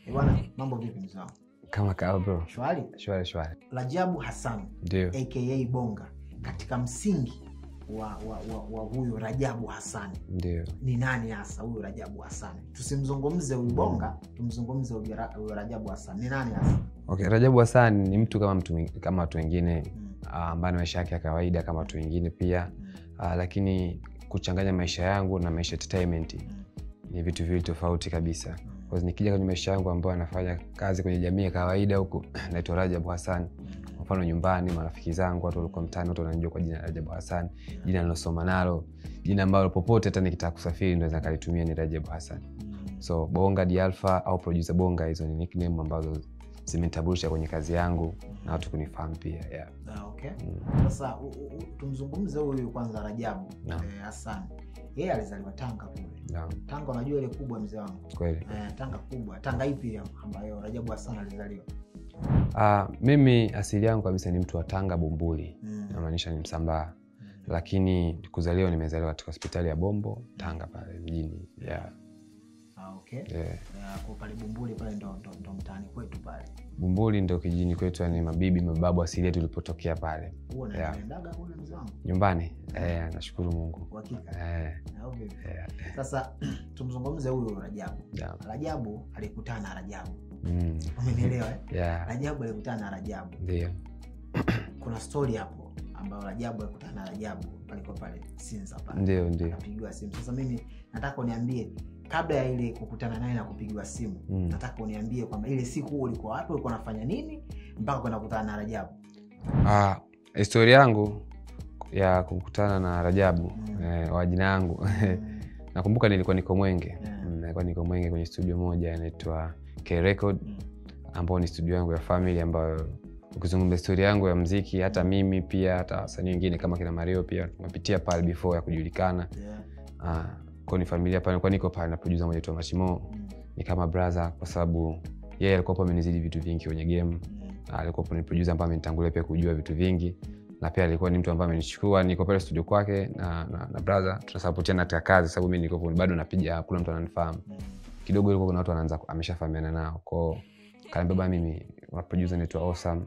Eh, Bwana, mambo vipi mzee wangu? kama kawa bro Shwari? shwari shwari Rajabu Hassan ndio aka Bonga, katika msingi wa, wa, wa, wa huyu Rajabu Hassan ndio ni nani hasa huyu Rajabu Hassan? Tusimzungumze huyu Bonga, tumzungumze huyu Ra- huyu Rajabu Hassan. Ni nani hasa? okay rajabu hasan ni mtu kama mtu mwing- kama watu wengine Mm, ah, ambaye na maisha yake ya kawaida kama watu wengine pia mm, uh, lakini kuchanganya maisha yangu na maisha ya entertainment mm, ni vitu viwili tofauti kabisa mm, Kwa hiyo nikija kwenye maisha yangu ambayo anafanya kazi kwenye jamii ya kawaida huku naitwa rajabu hasan mm, kwa mfano nyumbani marafiki zangu watu walikuwa mtaani watu wananijua kwa jina la rajabu hasan jina nilosoma nalo jina ambalo popote hata nikitaka kusafiri naweza kalitumia ni rajabu hasan mm. so bonga dialfa au producer bonga hizo ni nickname ambazo zimenitambulisha kwenye kazi yangu na watu kunifahamu pia yeah. Ah, okay. mm. Sasa u- u- u- tumzungumze huyu kwanza Rajabu Naam. eh, Hassan. Yeye alizaliwa Tanga kule. Naam, Tanga unajua ile kubwa mzee wangu. kweli Eh, Tanga kubwa. Tanga ipi hiyo ambayo Rajabu Hassan alizaliwa? uh, mimi asili yangu kabisa ni mtu wa tanga bumbuli Mm. namaanisha ni msambaa Mm. lakini kuzaliwa nimezaliwa katika hospitali ya bombo tanga pale mjini yeah. Ah, okay. Yeah. Eh, kwa pale Bumbuli pale ndo, ndo, ndo mtaani kwetu pale. bumbuli ndo kijijini kwetu yani mabibi mababu asilia tulipotokea pale Huo Yeah. naendaga kule mzee wangu. nyumbani eh, nashukuru mungu Uhakika. eh, Au vipi? yeah. Sasa tumzungumze huyu Rajabu. Yeah. Rajabu alikutana na Rajabu. Mm. Umenielewa eh? Yeah. Rajabu alikutana na Rajabu. ndio Kuna story hapo ambayo Rajabu alikutana na Rajabu palikuwa pale Sinza pale. ndio ndio Akapigiwa simu. Sasa mimi nataka uniambie kabla ya ile kukutana naye na kupigiwa simu, Mm. nataka uniambie kwamba ile siku ulikuwa wapi, ulikuwa unafanya nini mpaka kwenda kukutana na Rajabu. Ah, historia yangu ya kukutana na rajabu Mm. eh, wa jina yangu Mm. nakumbuka nilikuwa niko mwenge Yeah. Mm, nilikuwa niko mwenge kwenye studio moja inaitwa K Record Mm. ambao ni studio yangu ya family ambayo ukizungumza historia yangu ya mziki hata mimi pia hata wasanii wengine kama kina mario pia tumepitia pale before ya kujulikana Yeah. ah, kwao ni familia pale nilikuwa niko pale na producer mmoja aitwa mashimo Mm. ni kama brother kwa sababu yeye alikuwa hapo amenizidi vitu vingi kwenye game Mm. alikuwa ni producer ambaye amenitangulia pia kujua vitu vingi na pia alikuwa ni mtu ambaye amenichukua niko pale studio kwake na, na, na brother tunasapotiana katika kazi sababu mi niko bado napiga hakuna mtu ananifahamu Mm. kidogo ilikuwa kuna watu wanaanza ameshafahamiana nao kwao kaniambia bana mimi wa producer naitwa Osam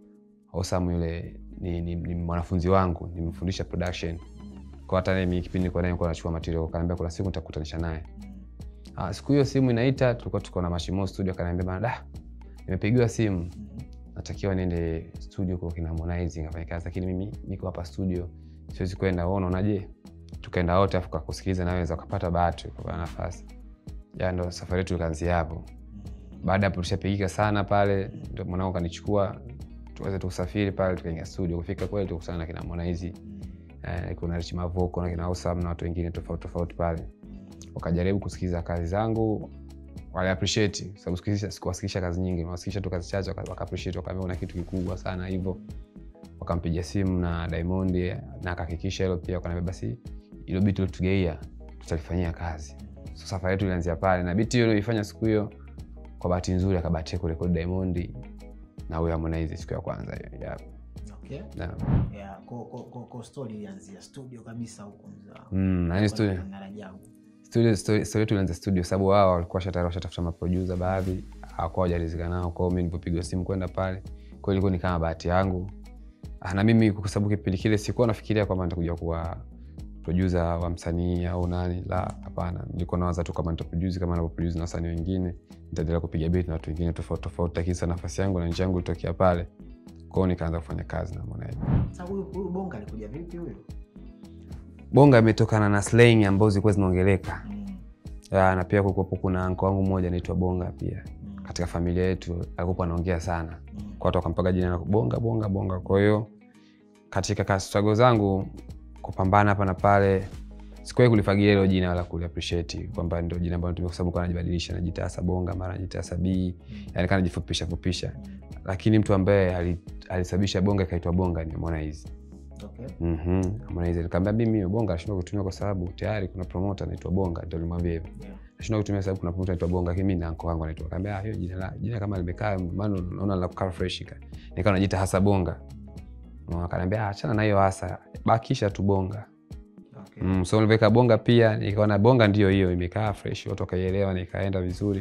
Osam yule ni, ni, ni mwanafunzi wangu nimemfundisha production kwa hata naye mimi kipindi nilikuwa naye nilikuwa nachukua material kaniambia kuna siku nitakutanisha naye Mm. ah, siku hiyo simu inaita tulikuwa tuko na mashimo studio kaniambia bana da nimepigiwa simu Mm. natakiwa niende studio kwa kina Harmonize nikafanya kazi lakini mimi niko hapa studio siwezi kwenda wewe unaonaje tukaenda wote afu kakusikiliza naweza ukapata bahati ukapata nafasi ya ndo safari yetu ikaanzia hapo baada ya hapo tushapigika sana pale ndo mwanangu kanichukua tuweze tusafiri pale tukaingia studio kufika kweli tukutana na kina Harmonize Mm. eh, kuna Rich Mavoko na kina Osam na watu wengine tofauti tofauti pale wakajaribu kusikiliza kazi zangu wali appreciate sababu sikusikisha- sikuwasikisha kazi nyingi niwasikisha tu kazi chache waka waka appreciate wakaambia una kitu kikubwa sana hivyo wakampigia simu na Diamond na akahakikisha hilo pia wakaniambia basi ilo biti lotugeia tutalifanyia kazi so safari yetu ilianzia pale na biti hiyo ilifanya siku hiyo kwa bahati nzuri akabahatia kurekodi Diamond na huyo Harmonize siku ya kwanza hiyo yeah. Okay. Na- Yeah, ko, ko, ko, ko story ilianzia studio kabisa huko mzee wangu. mm, na hii studio Na Rajabu. studio story story yetu ilianza studio sababu wao walikuwa shatari washatafuta maproducer baadhi hawakuwa wajarizika nao kwao mi nilipopigwa simu kwenda pale kwao ilikuwa ni kama bahati yangu Ah, na mimi kwa sababu kipindi kile sikuwa nafikiria kwamba nitakuja kuwa producer wa msanii au nani la hapana nilikuwa nawaza tu kama nitaproduce kama navyoproduce na wasanii wengine nitaendelea kupiga beat na watu wengine tofauti tofauti lakini sasa nafasi yangu na njia yangu ilitokea pale kwao nikaanza kufanya kazi na Harmonize Sasa huyu huyu bonga alikuja vipi huyu? bonga imetokana na slang ambazo zilikuwa zinaongeleka Mm. Ya, na pia kulikuwepo kuna anko wangu mmoja anaitwa bonga pia Mm. katika familia yetu alikuwa anaongea sana Mm. kwa watu wakampaga jina la bonga bonga bonga kwa hiyo katika strago zangu kupambana hapa na pale sikuwahi kulifagilia hilo jina wala kuliappreciate kwamba ndio jina ambalo natumia kwa sababu kwa najibadilisha najitasa bonga mara najitasa bii yani kana jifupisha fupisha lakini mtu ambaye ali- alisababisha bonga ikaitwa bonga ni Harmonize Okay. mhm Harmonize nikamwambia mimi hiyo bonga nashindwa kutumia kwa sababu tayari kuna promoter anaitwa bonga ndio nilimwambia hivyo Yeah. nashindwa kutumia sababu kuna promoter anaitwa bonga lakini mimi na anko wangu anaitwa kaambia hiyo jina la jina kama limekaa maana naona la kukaa fresh ka nikawa najiita hasa bonga Na akaniambia "Ah, achana na hiyo hasa bakisha tu bonga Okay. mm, so niliweka bonga pia nikaona bonga ndio hiyo imekaa fresh watu wakaielewa nikaenda vizuri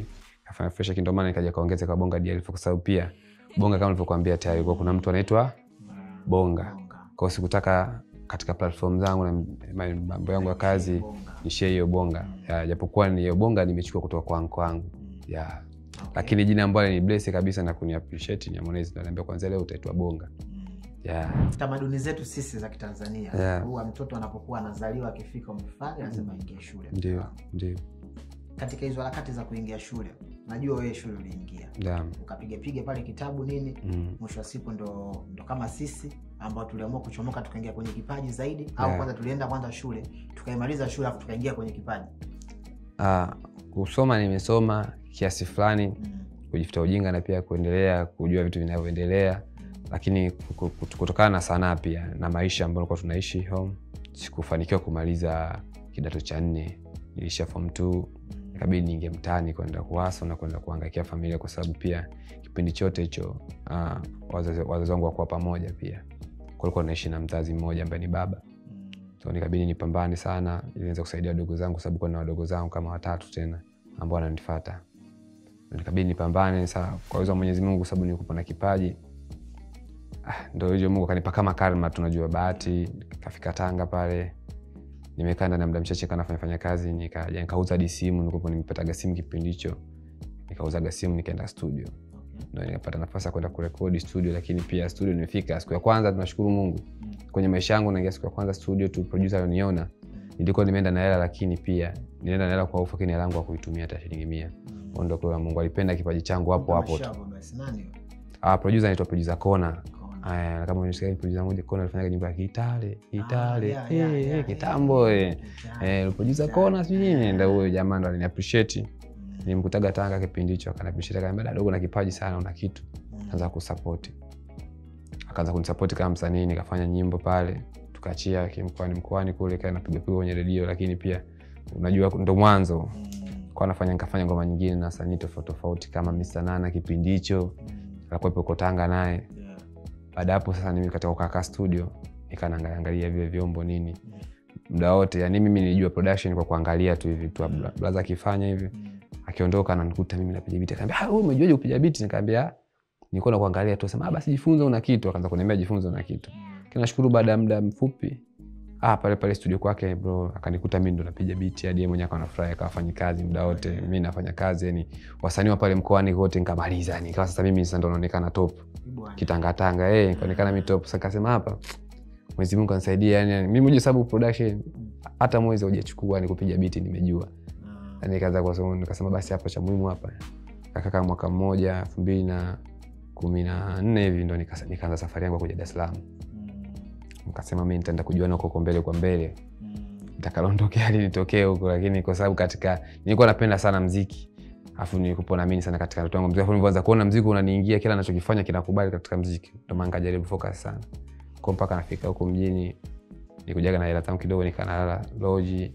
kafanya fresh lakini ndio maana nikaja kaongeza kwa bonga DL kwa sababu pia bonga kama nilivyokuambia tayari kwa kuna mtu anaitwa bonga Bonga. kwao sikutaka katika platform zangu na ma- mambo yangu ya kazi Bonga. nishie hiyo bonga Ya, japokuwa ni hiyo bonga nimechukua kutoka kwangu kwangu Mm. ya Okay. lakini jina ambalo ni bless kabisa na kuni appreciate ni Harmonize ndo ananiambia kwanza leo utaitwa bonga Mm. ya tamaduni zetu sisi za kitanzania Yeah. huwa mtoto anapokuwa anazaliwa akifika umri fulani lazima aingie shule ndio ndio katika hizo harakati za kuingia shule najua wewe shule uliingia ya ukapigapiga pale kitabu nini mm. mwisho wa siku ndo, ndo kama sisi ambao tuliamua kuchomoka tukaingia kwenye kipaji zaidi au Yeah. kwanza tulienda kwanza shule tukaimaliza shule afu tukaingia kwenye kipaji Ah, kusoma nimesoma kiasi fulani mm. kujifuta ujinga na pia kuendelea kujua vitu vinavyoendelea lakini ku- ku- kutokana na sanaa pia na maisha ambayo tulikuwa tunaishi home sikufanikiwa kumaliza kidato cha nne nilisha form t ikabidi niingie mtaani kwenda kuwaso na kwenda kuangaikia familia kwa sababu pia kipindi chote hicho ah, wazazi wazazi wangu wakuwa pamoja pia kulikuwa naishi na mzazi mmoja ambaye ni baba Mm. so nikabidi nipambane sana ili niweze kusaidia wadogo zangu kwa sababu kuna wadogo zangu kama watatu tena ambao wananifata nikabidi nipambane sa kwa uwezo wa mwenyezi mungu kwa sababu nilikuwa na kipaji ah, ndo hivyo mungu akanipa kama karma tunajua bahati kafika tanga pale nimekaa ndani ya muda mchache kana fanya fanya kazi nikaja nikauza hadi simu nilikuwa nimepataga simu kipindi hicho nikauzaga simu nikaenda studio Okay. ndo nikapata nafasi ya kwenda kurekodi studio lakini pia studio nimefika siku ya kwanza tunashukuru mungu Mm. kwenye maisha yangu naingia siku ya kwanza studio tu producer alioniona nilikuwa nimeenda na hela lakini pia nilienda na hela kwa ufu lakini hela yangu hakuitumia hata shilingi mia Mm. ondokeo la mungu alipenda kipaji changu hapo hapo tu Mashavu, basi nani? ah, producer anaitwa producer kona Kona. Aya, kama unasikia producer mmoja kona alifanyaga nyimbo ya kitale kitale yeah, eh, yeah, eh, yeah, kitambo yeah. eh. Kitale. Eh, producer Kitale. kona sijui nini ndo huyo jamaa ndo alini appreciate Mm. nilimkutaga tanga kipindi hicho akana appreciate akaniambia "Dada, dogo na kipaji sana una kitu Mm. akaanza kusapoti akaanza kunisapoti kama msanii nikafanya nyimbo pale tukaachia kimkoani mkoani kule kaa napigapiga kwenye redio lakini pia unajua ndo mwanzo Mm. kwa nafanya nikafanya ngoma nyingine na wasanii tofauti tofauti kama Mr. nana kipindi hicho Mm. alikuwepo uko tanga naye Yeah. baada ya hapo sasa mimi katika kukaa studio nikanaangalia vile vyombo nini Mm. muda wote yani mimi nilijua production kwa kuangalia tu hivi tu Mm. bla- blaza akifanya hivi Mm. akiondoka ananikuta mimi napiga biti akaambia "Ah, wewe umejuaje kupiga biti nikaambia nilikuwa na kuangalia tu sema "Ah, basi jifunze una kitu akaanza kuniambia jifunze una kitu Mm. kinashukuru baada ya muda mfupi ah, pale pale studio kwake bro akanikuta mi ndo napiga biti hadi yeye mwenyewe akawa nafurahi akawafanyi kazi muda wote mi nafanya kazi yani wasanii wa pale mkoani wote nikamaliza yani ikawa sasa mimi sasa ndo naonekana top Bwana. kitangatanga eh nikaonekana mi top sasa kasema hapa Mwenyezi Mungu anisaidia yani mimi mwenyewe sababu production hata mwezi hujachukua ni kupiga biti nimejua Ah. yani kaza kwa sababu nikasema basi hapa cha muhimu hapa kakaka mwaka mmoja elfu mbili na kumi na nne hivi ndo nikasa- nikaanza safari yangu ya kuja Dar es Salaam Mm. nikasema mi nitaenda kujuana huko mbele kwa mbele Mm. takalondokea hali nitokee huko lakini kwa sababu katika nilikuwa napenda sana mziki afu nilikuwa naamini sana katika ndoto yangu mziki afu nilivyoanza kuona mziki unaniingia kila nachokifanya kinakubali katika mziki ndo maana nikajaribu focus sana kwa mpaka nafika huko mjini nikujaga na hela zangu kidogo nikanalala loji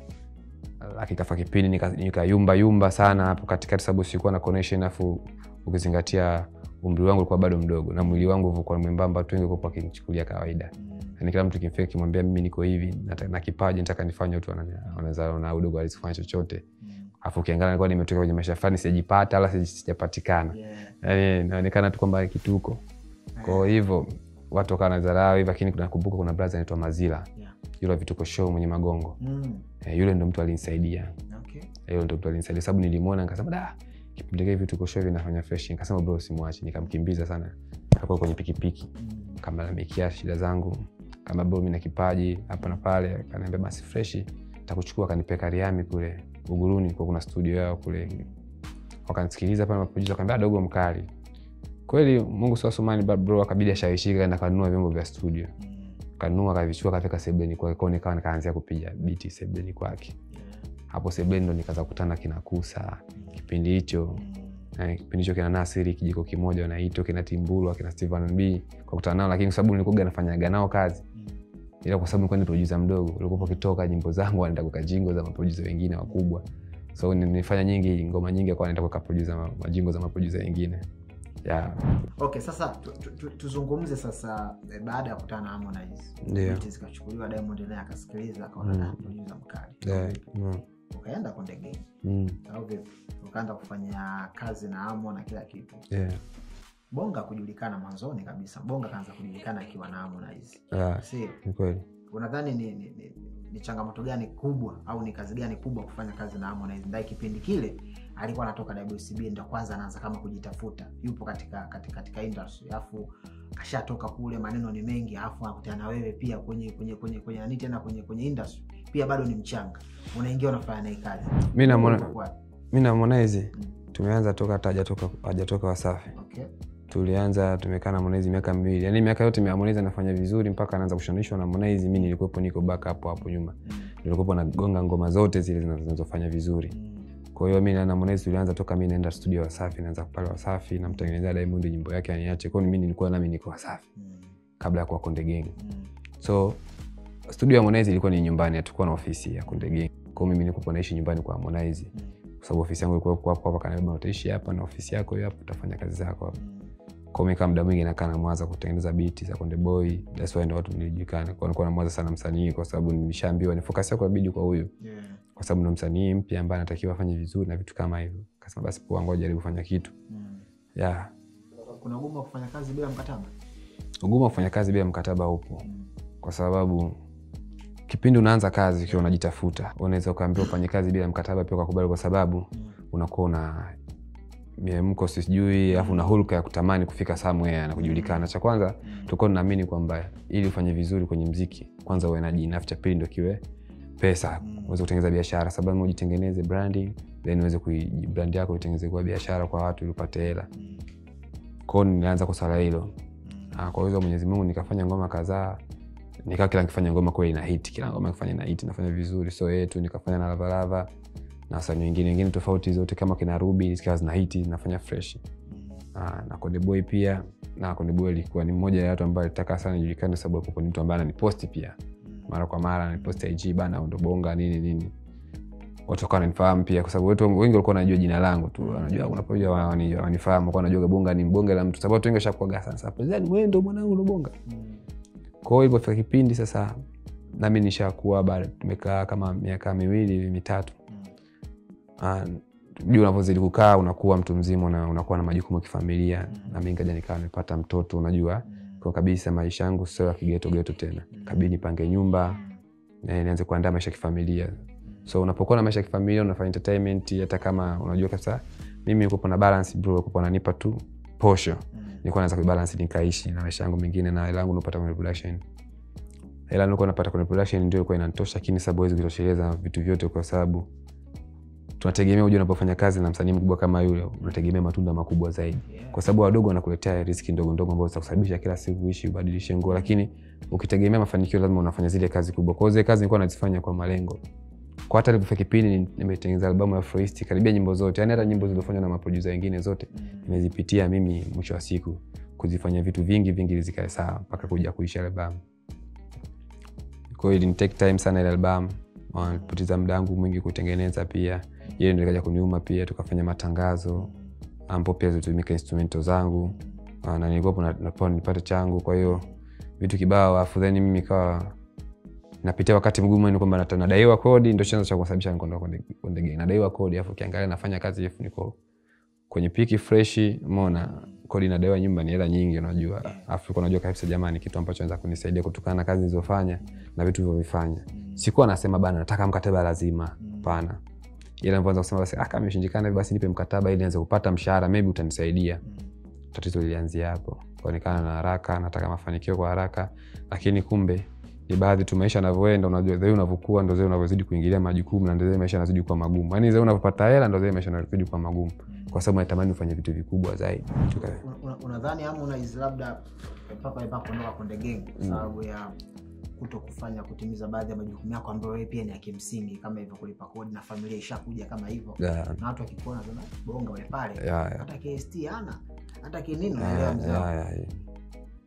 akikafa kipindi nika- nikayumba yumba sana hapo katikati sababu sikuwa na connection afu ukizingatia umri wangu ulikuwa bado mdogo na mwili wangu ulikuwa mwembamba watu wengi walikuwa wakinichukulia kawaida Mm. yani kila mtu kimfika kimwambia mimi niko hivi nata- na kipaji nataka nifanye watu wana- wanaweza na udogo alizifanya chochote Mm. afu ukiangalia nilikuwa nimetoka kwenye maisha fulani sijajipata wala sija- sijapatikana Yeah. yani inaonekana tu kwamba kituko kwa hivyo watu wakawa nadharau hivi lakini nakumbuka kuna braza anaitwa mazila Yeah. yule wa vituko show mwenye magongo Mm. e, yule ndo mtu alinisaidia Okay. Eh, yule ndo mtu alinisaidia sababu nilimwona nikasema da kipindi kile vituko show vinafanya fresh nikasema bro simwachi nikamkimbiza sana akakuwa kwenye pikipiki Mm. kamalamikia shida zangu kama bro mi na kipaji hapa na pale akaniambia basi freshi takuchukua akanipeka riami kule uguruni kwa kuna studio yao kule wakanisikiliza pale maproducer akaniambia dogo mkali kweli mungu siwasumani bro akabidi ashawishika na kanunua vyombo vya studio Mm. kanunua akavichukua kafika sebleni kwake kwao nikawa nikaanzia kupiga biti sebleni kwake Yeah. hapo sebleni ndo nikaanza kukutana kinakusa kipindi hicho Mm. Eh, kipindi hicho kina nasiri kijiko kimoja wanaitwa kina timbulwa kina steven b kwa kutana nao lakini kwa sababu nilikuwa nafanyaga nao kazi Mm. ila kwa sababu nilikuwa ni producer mdogo ulikuwa ukitoka nyimbo zangu wanaenda kuweka jingo za maproducer wengine wakubwa so ni- nilifanya nyingi ngoma nyingi akawa naenda kuweka producer ma- majingo za maproducer wengine yeah. okay sasa tu- tu- tu- tuzungumze sasa eh, baada ya kukutana na Harmonize Ndio. Beat zikachukuliwa Diamond naye akasikiliza akaona Mm. mm. producer mkali Yeah. Mm. ukaenda konde gang mm. au vipi ukaanza kufanya kazi na amo na kila kitu yeah. bonga kujulikana mwanzoni kabisa bonga kaanza kujulikana akiwa na harmonize yeah. si ni kweli unadhani ni, ni, ni, ni changamoto gani kubwa au ni kazi gani kubwa kufanya kazi na harmonize ndaye kipindi kile alikuwa anatoka wcb ndo kwanza anaanza kama kujitafuta yupo katika katika, katika industry alafu kashatoka kule maneno ni mengi alafu anakutana na wewe pia kwenye kwenye kwenye kwenye nani tena kwenye kwenye industry pia bado ni mchanga unaingia unafanya naye kazi mi namwona Ulikuwa- mi na Harmonize Mm. tumeanza toka hata hajatoka hajatoka wasafi okay tulianza tumekaa na Harmonize miaka miwili yaani miaka yote Harmonize anafanya vizuri mpaka anaanza kushanishwa na Harmonize mi nilikuwepo niko back hapo hapo nyuma Mm. nilikuwepo nagonga ngoma zote zile zina- zinazofanya vizuri Mm. kwa hiyo mi na Harmonize tulianza toka mi naenda studio wasafi naanza pale wasafi namtengenezea Diamond nyimbo yake aniache kwao mi nilikuwa nami niko wasafi Mm. kabla ya kuwa Konde Gang Mm. so studio ya Harmonize ilikuwa ni nyumbani hatukuwa na ofisi ya Konde Gang kwao mimi nilikuwa naishi nyumbani kwa Harmonize Mm. kwa sababu ofisi yangu ilikuwa hapo hapo kanabeba utaishi hapa na ofisi yako hiyo hapo utafanya kazi zako hapo Mm. kwa mimi kama muda mwingi nakaa na mwaza kutengeneza biti za Konde Boy that's why ndo watu nilijulikana kwa nilikuwa na mwaza sana msanii kwa sababu nilishaambiwa ni focus yako inabidi kwa huyu Yeah. kwa sababu ndo msanii mpya ambaye anatakiwa afanye vizuri na vitu kama hivyo kasema basi poa ngoja jaribu kufanya kitu Mm. yeah kuna ugumu wa kufanya kazi bila mkataba ugumu wa kufanya kazi bila mkataba upo Mm. kwa sababu kipindi unaanza kazi ukiwa unajitafuta unaweza ukaambiwa ufanye kazi bila mkataba pia ukakubali kwa sababu Mm. unakuwa una miemko sijui alafu una hulka ya kutamani kufika somewhere na kujulikana cha kwanza tulikuwa tunaamini kwamba ili ufanye vizuri kwenye mziki kwanza uwe na jina afu cha pili ndo kiwe pesa Mm. uweze kutengeneza biashara sababu ujitengeneze branding then uweze kui- brand yako itengeneze kuwa biashara kwa watu ili upate hela Mm. kwao nilianza kwa swala hilo Mm. Ah, kwa uwezo wa mwenyezi mungu nikafanya ngoma kadhaa nikawa kila nikifanya ngoma kweli na hit kila ngoma nikifanya na hit nafanya vizuri so yetu nikafanya na lavalava na wasanii wengine wengine tofauti zote kama kina rubi zikawa zina hiti zinafanya fresh Mm. Ah, na kondeboy pia na kondeboy alikuwa ni mmoja ya watu ambaye alitaka sana nijulikane sababu hapo ni mtu ambaye ananiposti pia mara kwa mara ananiposti ig bana ndo bonga nini nini watu wakawa wananifahamu pia kwa sababu watu wengi walikuwa wanajua jina langu tu wanajua unapoja wanifahamu walikuwa wanajua bonga ni bonge la mtu sababu watu wengi washakuaga sana sasa yani wewe ndo mwanangu ndo bonga Mm. kwa hiyo ilipofika kipindi sasa nami nishakuwa bado tumekaa kama miaka miwili hivi mitatu Mm. Ah, juu unavyozidi kukaa unakuwa mtu mzima na unakuwa na majukumu ya kifamilia Mm. na mi nikaja nikawa nimepata mtoto unajua Mm. kwa kabisa maisha yangu sio ya kigetogeto tena Mm. kabidi nipange nyumba Mm. na nianze kuandaa maisha ya kifamilia so unapokuwa na maisha ya kifamilia unafanya entertainment hata kama unajua kabisa mimi nilikuwa na balance bro nilikuwa nanipa tu posho Mm. nilikuwa naweza kubalance nikaishi na maisha yangu mengine na hela yangu napata kwenye production hela nilikuwa napata kwenye production ndio ilikuwa inanitosha lakini sababu hawezi kutosheleza vitu vyote kwa sababu tunategemea ujua unapofanya kazi na msanii mkubwa kama yule unategemea matunda makubwa zaidi Yeah. kwa sababu wadogo wanakuletea riski ndogo ndogo ambazo zitakusababisha kila siku uishi ubadilishe nguo lakini ukitegemea mafanikio lazima unafanya zile kazi kubwa kwa hiyo zile kazi nilikuwa nazifanya kwa malengo kwa hata ilipofika kipindi ni- nimetengeneza albamu ya Afroist karibia nyimbo zote yani hata nyimbo zilizofanywa na maproducer wengine zote Mm. nimezipitia mimi mwisho wa siku kuzifanya vitu vingi vingi ili zikae sawa mpaka kuja kuisha albamu kwa hiyo ilinitake time sana ile albamu Ah, nilipoteza muda wangu mwingi kutengeneza pia ile ndio ikaja kuniuma pia tukafanya matangazo ambapo pia zilitumika instrumento zangu Ah, na nilikuwapo na- napewa nipate changu kwa hiyo vitu kibao afu then mimi ikawa napitia wakati mgumu yani kwamba nata- nadaiwa kodi ndo chanzo cha kusababisha nikondo konde gang nadaiwa kodi afu ukiangalia nafanya kazi afu niko kwenye piki freshi umeona kodi nadaiwa nyumba ni hela nyingi unajua afu ulikuwa unajua kabisa jamani kitu ambacho naweza kunisaidia kutokana na kazi nilizofanya na vitu vilivyovifanya sikuwa nasema bana nataka mkataba lazima hapana ila nilipoanza kusema basi ah, kama imeshindikana hivi basi nipe mkataba ili nianze kupata mshahara maybe utanisaidia tatizo lilianzia hapo kuonekana na haraka nataka mafanikio kwa haraka lakini kumbe ni baadhi tu maisha yanavyoenda unajua zai unavyokuwa ndo zai unavyozidi kuingilia majukumu na ndo zai maisha yanazidi kuwa magumu yaani zai unavyopata hela ndo zai maisha yanazidi kuwa magumu kwa sababu natamani ufanye vitu vikubwa zaidi Tuka- Una- una- unadhani Harmonize labda mpaka mpaka kuondoka Konde Gang kwa sababu ya kuto kufanya kutimiza baadhi ya majukumu yako ambayo wewe pia ni ya kimsingi kama hivyo kulipa kodi na familia ishakuja kama hivyo Ya, na watu wakikuona sema bonga ule pale ya, ya. hata KST hana hata kinini Ya, unaelewa mzee ya, wangu. ya, ya.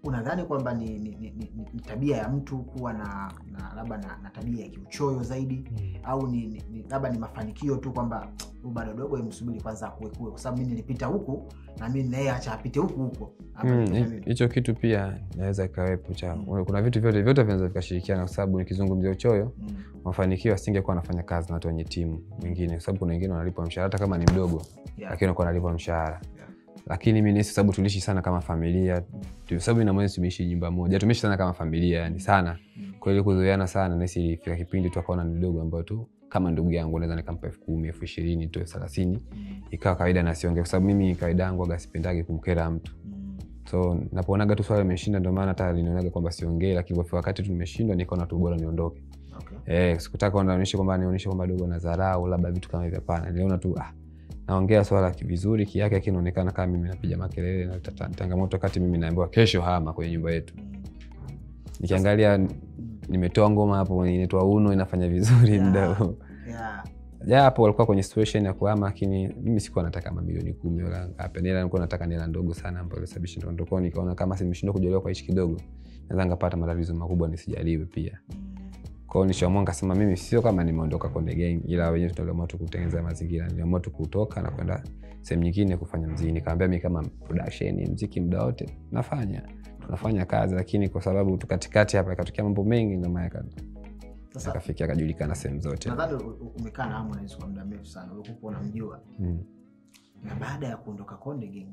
unadhani kwamba ni, ni, ni, ni, ni tabia ya mtu kuwa na, na labda na, na tabia ya kiuchoyo zaidi au ni, ni, ni labda ni mafanikio tu kwamba huyu bado dogo msubiri kwanza akuekue kwa sababu mi nilipita huku na mi naye acha apite huku huko Hapa Mm, nitokea hi- mimi. hicho kitu pia inaweza ikawepo cha Mm. kuna vitu vyote vyote vinaweza vikashirikiana kwa sababu nikizungumzia uchoyo Mm, mafanikio asingekuwa anafanya kazi na watu wenye timu wengine kwa sababu kuna wengine wanalipwa mshahara hata kama ni mdogo yeah, lakini wanakuwa wanalipwa mshahara yeah. lakini mi nahisi sababu tuliishi sana kama familia tu- sababu ina mwezi tumeishi nyumba moja tumeishi sana kama familia yani sana Mm, kwa hiyo kuzoeana sana nahisi ilifika kipindi tu akaona ni dogo ambayo tu kama ndugu yangu naweza nikampa elfu kumi elfu ishirini tu elfu thelathini mm, ikawa kawaida nasiongea kwa sababu mimi kawaida yangu aga sipendagi kumkera mtu mm, so napoonaga tu swala imeshinda ndio maana hata linionaga kwamba siongei lakini kwa wakati tu nimeshindwa nikaona tu bora niondoke okay. eh, sikutaka nionyeshe kwamba nionyeshe kwamba dogo na dharau labda vitu kama hivyo hapana niliona tu ah, naongea swala ki- vizuri kiake lakini inaonekana kama mimi napiga makelele na tata- changamoto wakati mimi naambiwa kesho hama kwenye nyumba yetu Mm, nikiangalia mm, nimetoa ngoma hapo inaitwa uno inafanya vizuri Yeah. muda huo yeah, japo walikuwa kwenye situation ya kuhama lakini mimi sikuwa nataka mamilioni kumi wala ngapi nila nilikuwa nataka nila ndogo sana ambayo ilisababisha ndondo kwao nikaona kama simeshindwa kujaliwa kwa hichi kidogo naweza ngapata matatizo makubwa nisijaliwe pia mm, kwao nishaamua nikasema mimi sio kama nimeondoka konde gang ila wenyewe tuliamua tu kutengeneza mazingira niliamua tu kutoka na kwenda sehemu nyingine kufanya mziki nikaambia mi kama production mziki muda wote nafanya tunafanya kazi lakini kwa sababu tu katikati hapa ikatokea mambo mengi ndio maana yaka- sasa akafikia akajulikana sehemu zote nadhani u- u- umekaa na Harmonize kwa muda mrefu sana ulikuwa unamjua mm. na baada ya kuondoka Konde Gang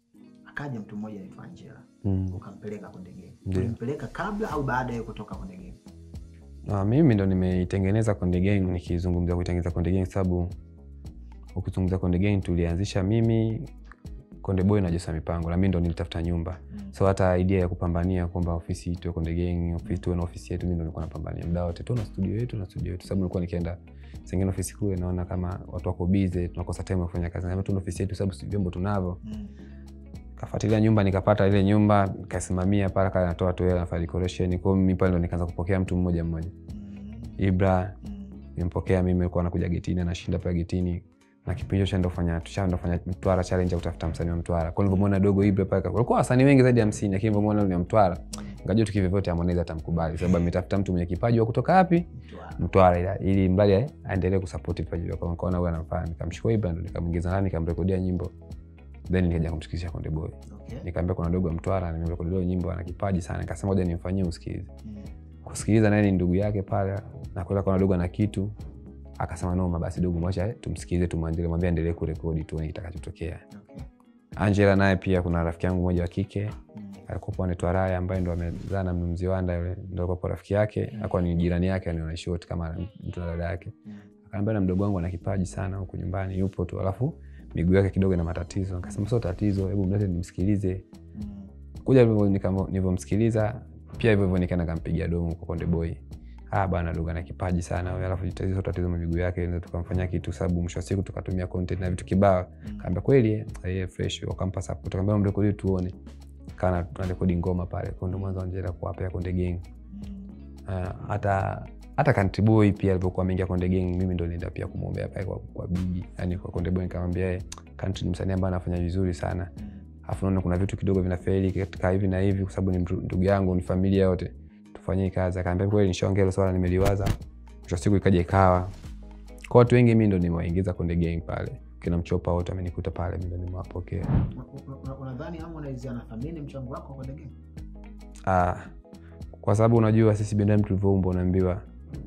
akaja mtu mmoja anaitwa Angela Mm. ukampeleka Konde Gang Ndio. ulimpeleka kabla au baada ya kutoka Konde Gang Ah, mimi ndo nimeitengeneza Konde Gang nikizungumzia kuitengeneza Konde Gang sababu ukizungumzia Konde Gang tulianzisha mimi Konde Boy na Josa Mipango na mimi ndo nilitafuta nyumba Mm. so hata idea ya kupambania kwamba ofisi tuwe Konde Gang ofisi tuwe na ofisi yetu mimi ndo nilikuwa napambania muda wote tu na studio yetu na studio yetu sababu nilikuwa nikienda sengine ofisi kule naona kama watu wako busy tunakosa time ya kufanya kazi na tu na ofisi yetu sababu si vyombo tunavyo Mm. kafuatilia nyumba nikapata ile nyumba nikasimamia pale kale natoa tu hela nafanya decoration kwa hiyo mimi pale ndo nikaanza kupokea mtu mmoja mmoja Mm. Ibra Mm. nimpokea mimi alikuwa anakuja getini anashinda pale getini na kipindi hicho ndo fanya tushaenda kufanya Mtwara challenge ya kutafuta msanii wa Mtwara. Kwa nilivyomwona dogo Ibra pale walikuwa wasanii wengi zaidi ya 50 lakini nilivyomwona yule wa Mtwara ngajua tu kivyovyote Harmonize atamkubali sababu ametafuta mtu mwenye kipaji wa kutoka wapi? Mtwara. Mtwara ila ili mradi eh, aendelee kusupport vipaji vyake. Kwa nikaona huyu anamfaa nikamchukua Ibra ndo nikamuingiza ndani nikamrekodia nyimbo. Then nikaja kumsikizisha Konde Boy. Okay. Nikamwambia kuna dogo wa Mtwara nimemrekodia nyimbo ana kipaji sana. Nikasema ngoja nimfanyie usikize Mm. kusikiliza naye ni ndugu yake pale na kwenda kaona dogo ana kitu akasema noma basi dogo mwacha eh, tumsikilize tumwandile mwambie aendelee kurekodi tuone kitakachotokea Okay. angela naye pia kuna rafiki yangu mmoja wa kike Mm. alikuwa anaitwa raya ambaye ndo amezaa na mnumzi wanda yule ndo alikuwa rafiki yake akuwa ni jirani yake anaishot kama mtu na dada yake Mm. akaambia na mdogo wangu ana kipaji sana huku nyumbani yupo tu alafu miguu yake kidogo ina matatizo akasema sio tatizo hebu mlete nimsikilize Mm. kuja hivyo nikamo- nilivyomsikiliza pia hivyo hivyo nikaenda kampigia domo kwa konde boy ah bana dogo ana kipaji sana huyo alafu tatizo tatizo na miguu yake ndio tukamfanyia kitu sababu mwisho wa siku tukatumia content na vitu kibao Mm. kaambia kweli eh eh, fresh wakampa support kaambia mrekodi tuone kana tunarekodi ngoma pale kwa ndo mwanzo anjera kwa hapa ya konde gang Mm. Ah, hata hata country boy pia alivyokuwa ameingia konde gang mimi ndo nilienda pia kumwombea pale kwa, kwa bigi yani kwa konde boy nikamwambia eh country ni msanii ambaye anafanya vizuri sana Mm. afu naona kuna vitu kidogo vinafeli katika hivi na hivi kwa sababu ni mtu- ndugu yangu ni familia yote tufanyie kazi akaambia kweli nishaongea hilo swala nimeliwaza mwisho wa siku ikaja ikawa kwa watu wengi mi ndo nimewaingiza konde gang pale kina mchopa wote amenikuta pale mi ndo nimewapokea Una- una- unadhani Harmonize anathamini mchango wako kwa Konde Gang? ah, kwa sababu unajua sisi binadamu tulivyoumbwa unaambiwa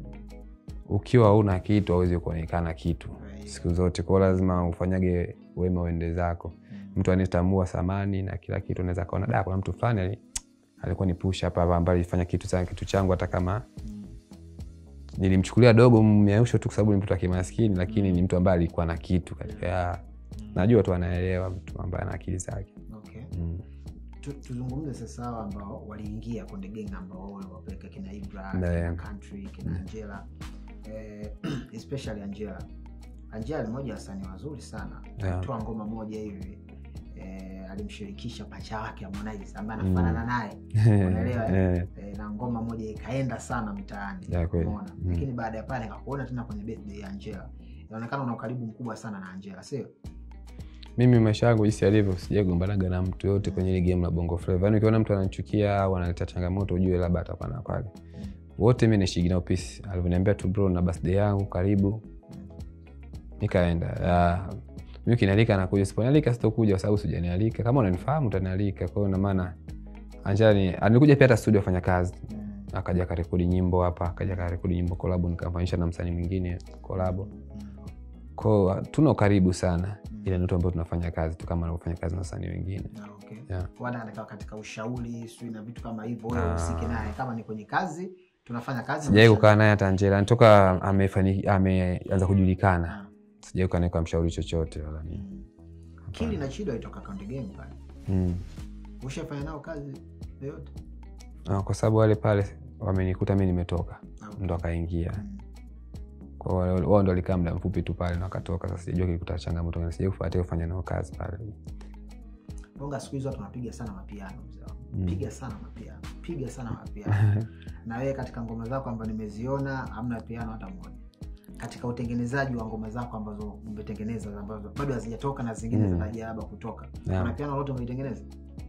ukiwa una kitu awezi kuonekana kitu siku zote kwao lazima ufanyage wema uende zako Mm. mtu anetambua thamani na kila kitu unaweza kaona da kuna mtu fulani ali- alikuwa ni push hapa hapa ambaye alifanya kitu sana kitu changu hata kama Mm. nilimchukulia dogo mmeusho tu kwa sababu ni mtoto wa kimaskini lakini ni mtu ambaye alikuwa na kitu katika najua tu anaelewa mtu ambaye ana akili zake Okay. mm. Tu- tuzungumze sasa hao ambao waliingia Konde Gang ambao wapeleka kina Ibra Ne. kina Country kina Angela eh, especially Angela Angela ni moja ya wasanii wazuri sana Yeah. alitoa ngoma moja hivi eh, alimshirikisha pacha wake Harmonize ambaye anafanana naye Unaelewa, Eh, eh, na ngoma moja ikaenda sana mtaani Ya, kweli. umeona Mm. lakini baada ya pale nikakuona tena kwenye birthday ya Angela inaonekana una ukaribu mkubwa sana na Angela sio mimi maisha yangu jinsi yalivyo sijagombanaga na mtu yote kwenye ile game la bongo flava yani ukiona mtu ananichukia au analeta changamoto ujue labda atakuwa na kwake wote mi naishigi nao peace alivyoniambia tu bro na birthday yangu karibu nikaenda uh, mi ukinialika nakuja siponialika sitokuja kwa sababu sijanialika kama unanifahamu utanialika kwao namaana anjani alikuja pia hata studio afanya kazi akaja akarekodi nyimbo hapa akaja akarekodi nyimbo kolabo nikamfanyisha na msanii mwingine kolabo ko tuna ukaribu sana ile ndoto ambayo tunafanya kazi tu kama anavyofanya kazi na wasanii wengine Ah, okay. Yeah. Wala anakaa katika ushauri sijui na vitu kama hivyo wewe Ah. usike naye kama ni kwenye kazi tunafanya kazi sijawai maisha- kukaa naye hata Angela toka amefani- ameanza kujulikana Ah. sijawai kukaa naye kwa mshauri chochote wala nini Mm. kili na chido alitoka Konde Gang pale mm. ushafanya nao kazi yoyote Ah, kwa sababu wale pale wamenikuta mi nimetoka Ah, ndo akaingia mm. Kwa wale- wao ndo walikaa muda mfupi tu pale na wakatoka sasa sijajua kilikuta changamoto gani sijai kufuatia kufanya nao kazi pale bonga siku hizi watu wanapiga sana mapiano mzee wangu. Mm. piga sana mapiano piga sana mapiano na wewe katika ngoma zako ambazo nimeziona hamna piano hata moja katika utengenezaji wa ngoma zako ambazo umetengeneza ambazo bado hazijatoka na zingine Mm. zinarajia labda kutoka Yeah. kuna piano lote umeitengeneza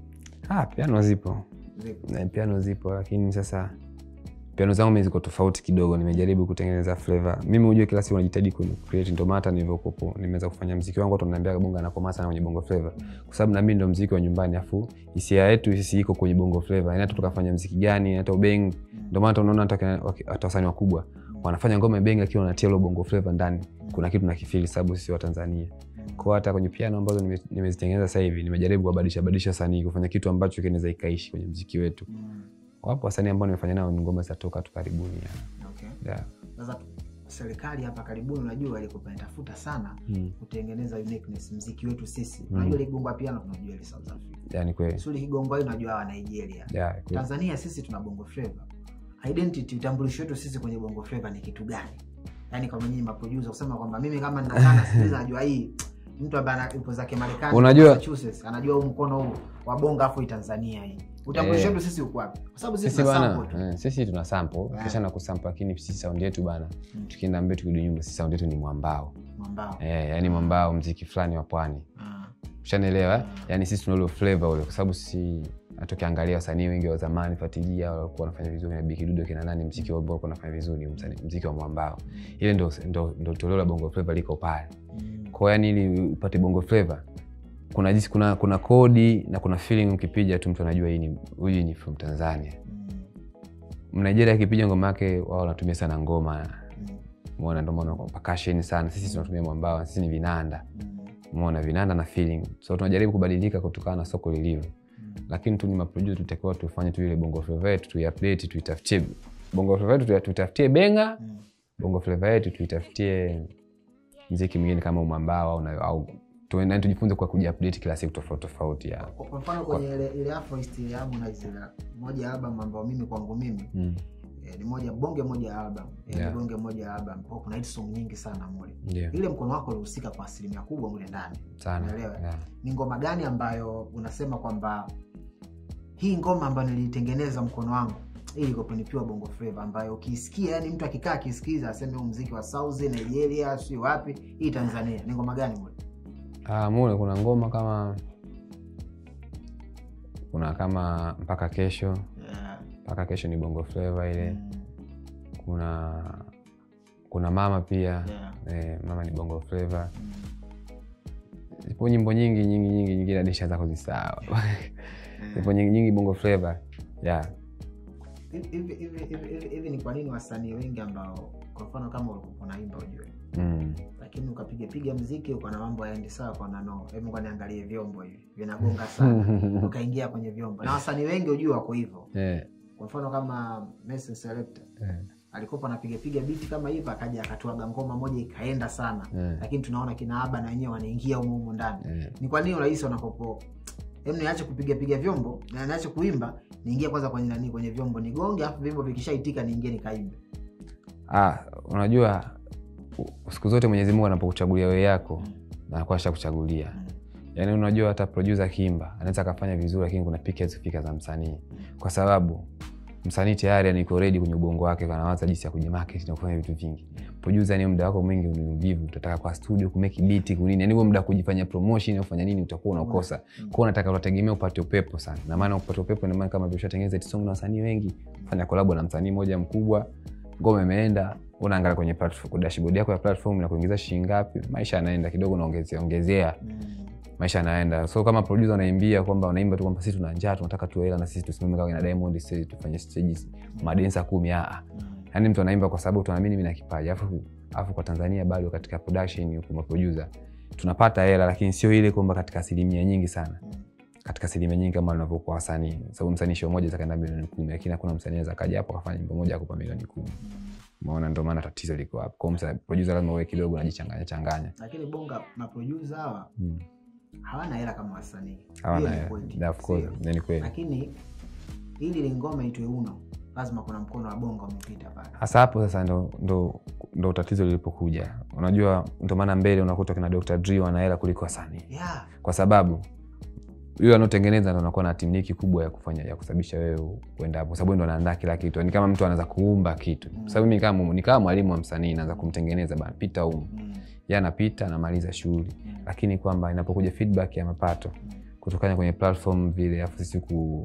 ah, piano zipo Zipo. Na piano zipo lakini sasa piano zangu mi ziko tofauti kidogo nimejaribu kutengeneza flavor mimi hujue kila siku najitahidi ku create ndio maana hata nilivyokopo nimeweza kufanya mziki wangu watu wananiambia bonga anakoma sana kwenye bongo flavor kwa sababu na mimi ndo mziki wa nyumbani afu hisia yetu sisi iko kwenye bongo flavor yani hata tukafanya mziki gani hata ubeng ndio maana hata unaona hata kina- waki- hata wasanii wakubwa wanafanya ngoma ya bengi akiwa wanatia ilo bongo flavor ndani kuna kitu nakifili sababu sisi wa Tanzania kwa hata kwenye piano ambazo nime- nimezitengeneza sasa hivi nimejaribu kubadilisha badilisha sanii kufanya kitu ambacho kinaweza ikaishi kwenye mziki wetu Mm. wapo wasanii ambao nimefanya nao ngoma zitatoka tu karibuni ya. Okay. Yeah. sasa serikali hapa karibuni unajua ilikuwa inatafuta sana Mm. kutengeneza uniqueness mziki wetu sisi Mm. unajua ligongwa piano tunajua ile south africa Yani kweli suli kigongwa hii unajua wa nigeria Yeah, kweli. tanzania sisi tuna bongo flava identity utambulisho wetu sisi kwenye bongo flava ni kitu gani yaani kwa nyinyi maproducer kusema kwamba mimi kama ninakana sikiliza najua hii mtu ambaye ana- yupo zake marekani Unajua- Massachusetts, anajua huu mkono huu wa bonga afu hii tanzania hii utambulisho Eh. wetu sisi uko wapi kwa sababu sisi sisi tuna bana sample tu. eh, sisi tuna sample Yeah. kisha na kusample lakini sisi sound yetu bana Mm. tukienda mbele tukirudi nyuma sisi sound yetu ni mwambao mwambao eh, yani mwambao mziki fulani wa pwani Ah. ushanielewa eh? Mm. yani sisi tuna ule flavor ule kwa sababu sisi hata ukiangalia wasanii wengi wa zamani fuatilia walikuwa wanafanya vizuri na bikidudo kina nani mziki wao walikuwa wanafanya vizuri msanii- mziki wa mwambao ile ndo, ndo, ndo toleo la bongo flavor liko pale Mm. kwa yani ili upate bongo flavor kuna jinsi kuna kuna kodi na kuna feeling ukipiga tu mtu anajua hii ni huyu ni from tanzania Mm. mnigeria akipiga ngoma yake wao wanatumia sana ngoma Mm. mona ndio maana percussion sana sisi tunatumia mwambao sisi ni vinanda Mm. mona vinanda na feeling so tunajaribu kubadilika kutokana na soko lilivyo Mm. lakini tu ni maproducer tutakiwa tufanye tu ile bongo flava yetu tuiupdate tuitafutie bongo flava yetu tuya- tuitafutie benga Mm. bongo flava yetu tuitafutie mziki mwingine kama umambao au, na- au tuende tujifunze kwa kujiupdate kila siku tofauti tofauti ya Kwa- kwa mfano kwenye ile ile Afroist ile Harmonize ile moja ya album ambayo mimi kwangu mimi mm. eh, ni moja bonge moja ya album eh, Yeah. ni bonge moja ya album kwa kuna hit song nyingi sana mule ndio ile mkono wako ulihusika kwa asilimia kubwa mule ndani sana Unaelewa? yeah. ni ngoma gani ambayo unasema kwamba hii ngoma ambayo nilitengeneza mkono wangu hii iko kwenye pure bongo flava ambayo ukiisikia yani mtu akikaa akisikiza aseme huu mziki wa South Nigeria si wapi hii Tanzania ni ngoma gani mule Ah, mule kuna ngoma kama kuna kama mpaka kesho yeah. mpaka kesho ni bongo flava ile mm. kuna kuna mama pia yeah. eh, mama ni bongo flava mm. zipo nyimbo nyingi nyingi nyingi nyingine hadi nishaanza kuzisahau zipo nyingi nyingi bongo flava yeah. Hivi- hivi- hivi- hivi- hivi- hivi ni kwa nini wasanii wengi ambao kwa mfano kama ulikuwa unaimba ujue mm. lakini ukapiga piga mziki uko na mambo yaendi sawa kwa nano hebu ngoja niangalie vyombo hivi vinagonga sana ukaingia kwenye vyombo na wasanii wengi ujue wako hivyo yeah. kwa mfano kama Mason Selector yeah. alikuwa anapiga piga biti kama hivyo akaja akatuaga ngoma moja ikaenda sana yeah. lakini tunaona kina aba na wenyewe wanaingia humo humo ndani yeah. ni kwa nini urahisi wanapopo em niache kupiga piga vyombo na niache kuimba niingie kwanza kwenye nani kwenye vyombo nigonge alafu vyombo vikishaitika niingie nikaimbe Ah, unajua u- siku zote mwenyezi mungu anapokuchagulia wewe yako anakuwa ashakuchagulia Mm. yaani unajua hata producer akiimba anaweza akafanya vizuri lakini kuna piki hazifika za msanii kwa sababu msanii tayari yani iko ready kwenye ubongo wake anawaza jinsi ya kujimarket na kufanya vitu vingi producer ni muda wako mwingi ni uvivu utataka kwa studio kumeki biti kunini yani huo muda wa kujifanya promotion au kufanya nini utakuwa unakosa kwa unataka unategemea upate upepo sana na maana upate upepo ina maana kama vile ushatengeneza hit song na wasanii wengi fanya collab na msanii mmoja mkubwa ngoma imeenda unaangalia kwenye platform dashboard yako ya platform na kuingiza shilingi ngapi maisha yanaenda kidogo unaongezea ongezea Mm. maisha yanaenda so kama producer unaimbia kwamba unaimba tu kwamba sisi tuna njaa tunataka tuwe hela na sisi tusimame kama na Diamond sisi tufanye stages madensa kumi a Mm. yani mtu anaimba kwa sababu tunaamini mimi na kipaji alafu alafu kwa Tanzania bado katika production huko maproducer tunapata hela lakini sio ile kwamba katika asilimia nyingi sana Mm. katika asilimia nyingi kama wanavyokuwa wasanii sababu msanii show moja zakaenda milioni kumi lakini hakuna msanii anaweza kaja hapo akafanya nyimbo moja akupa milioni kumi umeona ndio maana tatizo liko hapo kwa msa producer lazima uwe kidogo unajichanganya changanya lakini bonga maproducer hawa mm. hawana hela kama wasanii hawana Hiyo ni hela. kweli. Yeah, of course Sio. ni kweli lakini ili ile ngoma itwe uno lazima kuna mkono wa bonga umepita pale hasa hapo sasa ndo, ndo, ndo tatizo lilipokuja unajua ndo maana mbele unakuta kina Dr. Dre wana hela kuliko wasanii yeah. kwa sababu yule anaotengeneza ndo anakuwa na timniki kubwa ya kufanya ya kusababisha wewe kuenda hapo, sababu ndo anaandaa kila kitu. Ni kama mtu anaweza kuumba kitu, Mm. sababu mimi kama ni kama mwalimu wa msanii naanza kumtengeneza bana, pita humu, mm. yeye anapita anamaliza shughuli, Mm. lakini kwamba inapokuja feedback ya mapato kutokana kwenye platform vile, afu sisi ku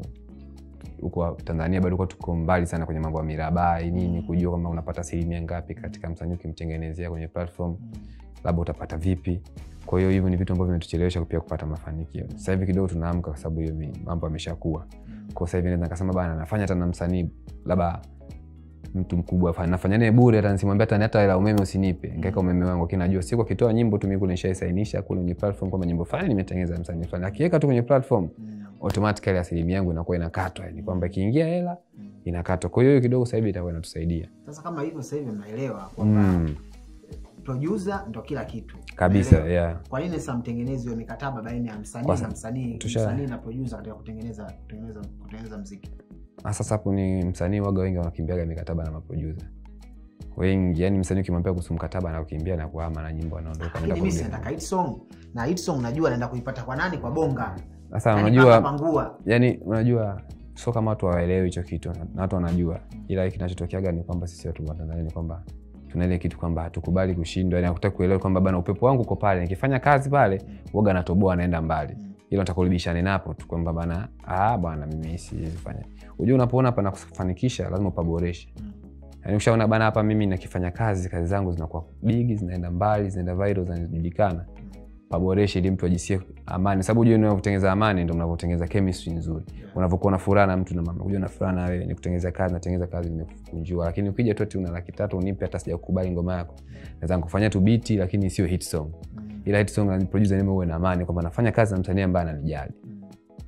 huko Tanzania bado kwa tuko mbali sana kwenye mambo ya mirabai nini, kujua kwamba unapata asilimia ngapi katika msanii ukimtengenezea kwenye platform labda utapata vipi kwa hiyo hivyo ni vitu ambavyo vimetuchelewesha pia kupata mafanikio sasa hivi kidogo tunaamka kwa sababu hiyo mi- mambo ameshakuwa kwa sasa hivi naweza nikasema bana nafanya hata na msanii labda mtu mkubwa fa- nafanya naye bure hata nisimwambia hata hata hela umeme usinipe ngaweka umeme wangu lakini najua siku akitoa nyimbo tu mimi kule nishaisainisha kule kwenye platform kwamba nyimbo fulani nimetengeneza msanii fulani akiweka tu kwenye platform Mm. automatically asilimia yangu inakuwa inakatwa yani kwamba ikiingia hela inakatwa kwa hiyo hiyo kidogo sasa hivi itakuwa inatusaidia sasa kama hivyo sasa hivi mnaelewa kwamba mm, producer ndo kila kitu kabisa Unaelewa? yeah. kwa nini sasa mtengenezi wa mikataba baina ya msanii Kwa- na msanii tusha- msanii na producer katika kutengeneza kutengeneza kutengeneza mziki Ah, sasa hapo ni msanii waga wengi wanakimbiaga mikataba na maproducer wengi yani msanii ukimwambia kuhusu mkataba anakukimbia na kuhama na nyimbo anaondoka lakini anaenda mimi kurudi. sinataka hit song na hit song najua naenda kuipata kwa nani kwa bonga sasa Yaani unajua paka pangua yani unajua sio kama watu hawaelewi hicho kitu na na watu wanajua ila kinachotokeaga ni kwamba sisi watu wa tanzania ni kwamba tuna ile kitu kwamba hatukubali kushindwa yani hakutaki kuelewa kwamba bana upepo wangu uko pale nikifanya kazi pale uoga natoboa anaenda mbali Mm. ila utakurudishane napo tu kwamba bana ah bwana mimi siwezi fanya unajua unapoona pana kufanikisha lazima upaboreshe Mm. yani ukishaona bana hapa mimi nakifanya kazi kazi zangu zinakuwa bigi zinaenda mbali zinaenda viral zinajulikana paboreshe ili mtu ajisikie amani sababu ujue unavyotengeneza amani ndo mnavyotengeneza chemistry nzuri Yeah. unavyokuwa na furaha na mtu na mama kuja na furaha na wewe ni kutengeneza kazi natengeneza kazi nimekunjua lakini ukija tu ati una laki tatu unipe hata sijakukubali ngoma yako naweza nikufanyia tu biti lakini sio hit song Mm. ila hit song na producer nime uwe na amani kwamba nafanya kazi na msanii ambaye ananijali Mm.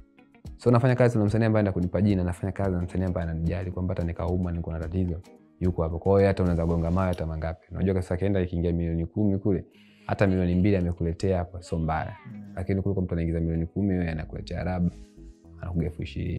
so nafanya kazi na msanii ambaye enda kunipa jina nafanya kazi na msanii ambaye ananijali kwamba hata nikauma niko na tatizo yuko hapo kwa hiyo hata unaweza gonga mawe hata mangapi unajua sasa akienda ikiingia milioni kumi kule hata milioni mbili amekuletea hapo sio mbaya Mm. lakini kuliko mtu anaingiza milioni kumi wewe anakuletea raba anakuga elfu ishirini